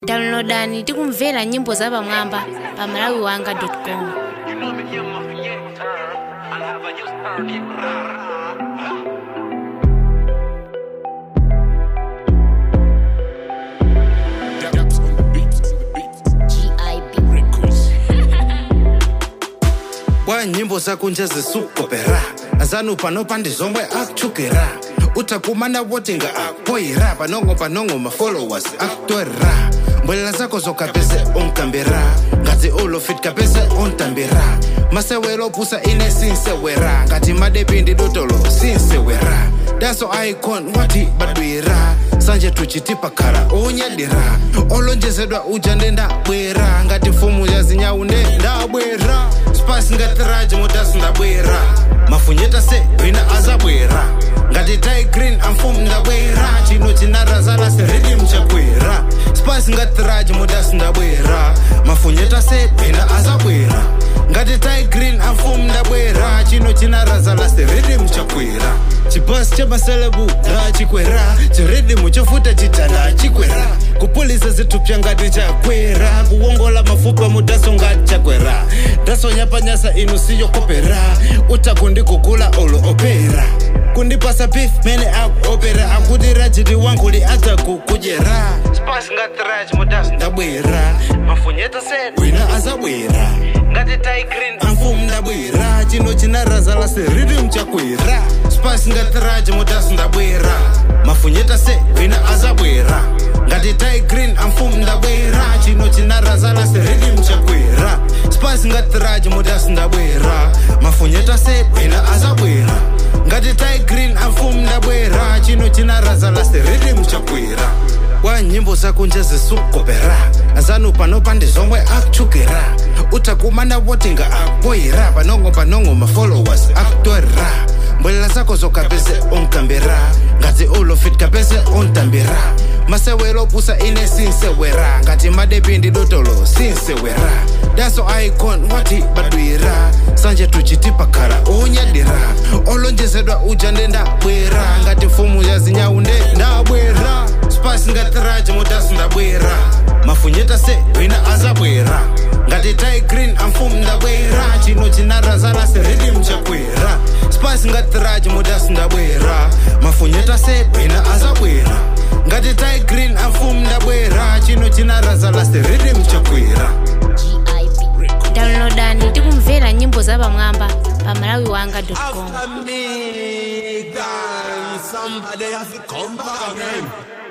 downloadani tikumvera nyimbo zapamwamba pa malawi wanga com You know me, yeah, mafia, yeah. I'll have a just turn it. Daps on the beats, on the beats. kwa nyimbo zakunja zisukopera azanu pano pandizomwe akchukira utakumana wotinga akpoira panongo panongo mafollowers aktorera mbwelela zako zokapese unkambira ngati ulofit kapese untambira masewero pusa ine sinsewera ngati madepindi dotolo sinsewera daso icon wati badwira sanje tuchitipakhala unyadira olonjezedwa uja ndendabwera ngati mfumu ya zinyawu ndendabwera spasi ngati raji motasi ndabwera mafunyeta se wina azabwera ngati tai green amfumu ndabwera chino chinarazala seridim chakwera spasi ngati raji motasi ndabwera mafunyeta se wina azabwera ngati tai green amfumu ndabwera chino chinarazala seridim chakwera chipasi chamaselebu ndachikwera chiridimu chofuta chitala chikwera kupulisa zitupya ngati chakwera kuwongola mafupa mudaso ngati chakwera dasonyapanyasa inu siyokopera utakundikugula olo opera kundipasa beef mene akuopera akuti rajiti wanguli atakukujera spasi ngati raji mudaso ndabwera mafunyeta sed wina azabwera ngati tai green amfumu ndabwera chino chinarazala seridim chakwera spasi ngati raji mutasi ndabwera mafunyeta se wina azabwera ngati tai green amfumu ndabwera chino chinarazala seridim chakwera spasi ngati raji mutasi ndabwera mafunyeta se wina azabwera ngati tai green amfumu ndabwera chino chinarazala seridim chakwera kwa nyimbo zakunja zisukopera azanu pano pandizomwe akchukira utakumana wotinga akpoira panongo panongo mafollowers aktorera mbwelela zako zokapese unkambira ngati ulofit kapese untambira masewero pusa ine sinsewera ngati madepindi dotolo sinsewera daso icon wati badwira sanje tuchitipakhala unyadira olonjezedwa uja ndendabwera ngati mfumu ya zinyawu ndendabwera spasi ngati raji mutasi ndabwera mafunyeta se wina azabwera ngati tai green amfumu ndabwera chino chinarazala seridim chakwera spasi ngati raji mutasi ndabwera mafunyeta se wina azabwera ngati tai green amfumu ndabwera chino chinarazala seridim chakwera downloadani tikumvera nyimbo zapamwamba pa malawi wanga com After me, girl, somebody have to come back again.